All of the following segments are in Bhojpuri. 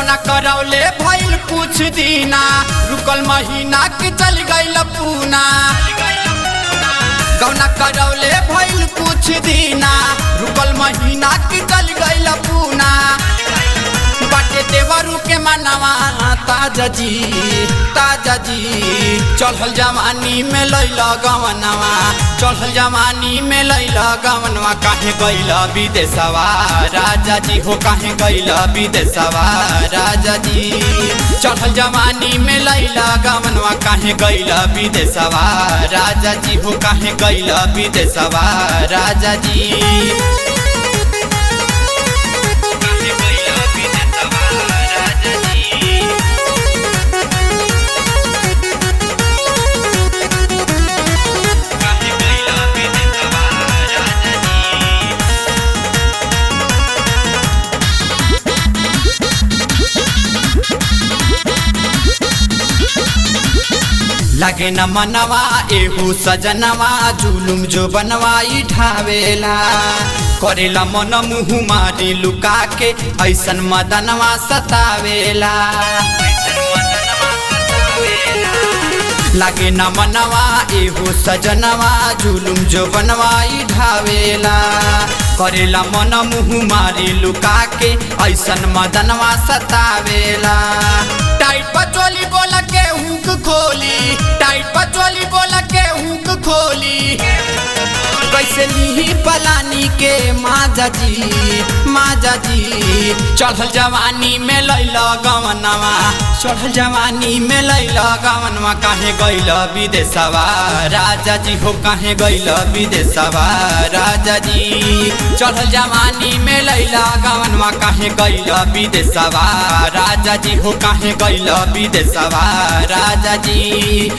गौना करौले भइल कुछ दिना रुकल महीना के चल गइल पूना गौना करौले भइल कुछ दिना रुकल महीना के चल गइल पूना बाटे देवरू के मनवा ताजा जी ताजा जी चढ़ल जवानी में लैल गवनवा चढ़ल जवानी में लैल गवनवा काहे गैल विदेशवा राजा जी हो काहे गैल विदेशवा राजा जी चढ़ल जवानी में लैल गवनवा काहे गैल विदेशवा राजा जी हो काहे गैल विदेशवा राजा जी लगे न मनवा एहू सजनवा जुलुम जो बनवाई ढावेला करेला मन मुँह मारी लुका के ऐसन मदनवा सतावेला लगे न मनवा एहू सजनवा जुलुम जो बनवाई ढावेला करेला मन मुँह मारी लुका के ऐसन मदनवा सतावेला टाइट पचोली बोल के हुक खोली टाइट पचोली बोल के हुक खोली कैसे लीही पलानी के माजा जी माजा जी चढ़ल जवानी में लैल गवनवा चढ़ल जवानी में लैल गवनवा काहे गैल विदेशवा राजा जी हो काहे गैल विदेशवा राजा जी चढ़ल जवानी में लैल गवनवा काहे गैल विदेशवा राजा जी हो काहे गैल विदेशवा राजा जी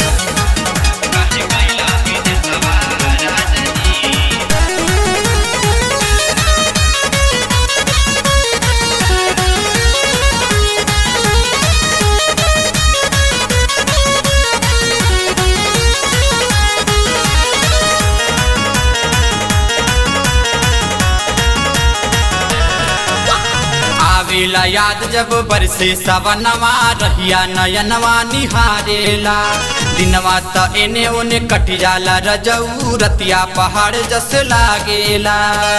आवेला याद जब बरसे सवनवा रहिया नयनवा निहारेला दिनवा त एने ओने कट जाला रजऊ रतिया पहाड़ जस लागेला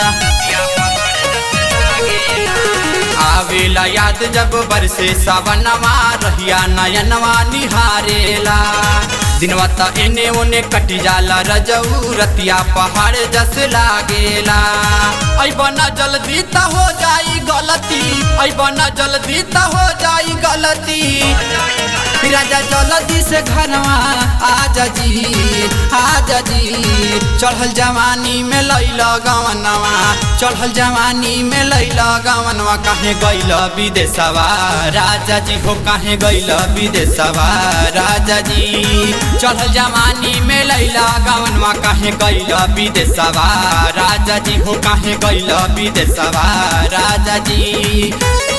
आवेला याद जब बरसे सवनवा रहिया नयनवा निहारेला दिनवा त एने ओने कट जाला रजऊ रतिया पहाड़ जस लागेला ऐबना जल्दी त हो जाई गलती ऐबना जल्दी त हो जाई गलती राजा जल्दी से घरवा आजा जी आजा जी चढ़ल जवानी में लैल गवनवा चढ़ल जवानी में लैल गवनवा काहे गैल विदेशवा राजा जी हो काहे गैल विदेशवा राजा जी चढ़ल जवानी में लैल गवनवा काहे गैल विदेशवा राजा जी हो काहे गैल विदेशवा राजा जी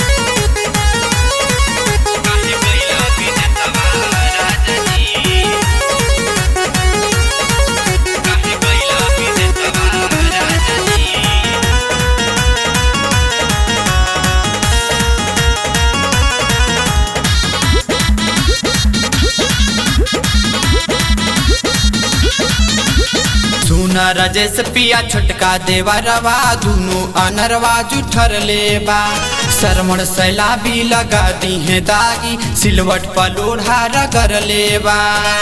सुन रजेश पिया छोटका देवरवा दुनु अनरवा जुठर लेबा सरमण सैला भी लगा दी है दागी सिलवट पर लोढ़ा रगर लेबा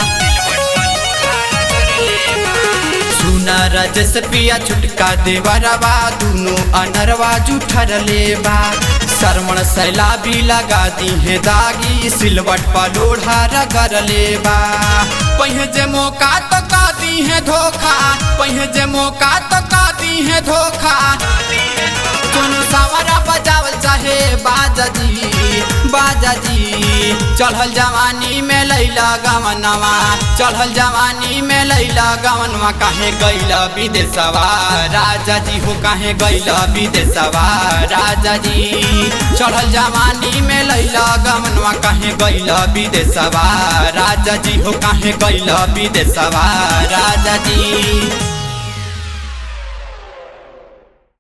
सुन रजस पिया छुटका देवरवा दुनु अनरवा जुठर लेबा सरमण सैला भी लगा दी है दागी सिलवट पर लोढ़ा रगर लेबा पहिए जे मौका तो का दी है धोखा पहिए जे मौका तो का दी है धोखा दोनों सवारा बजावल चाहे बाजा जी बाजा जी चढ़ल जवानी में लैला गवनवा चढ़ल जवानी में लैला गवनवा काहे गैला विदेशवा राजा जी हो काहे गैला विदेशवा राजा जी चढ़ल जवानी में लैला गवनवा काहे गैला विदेशवा राजा जी हो काहे गैला विदेशवा राजा जी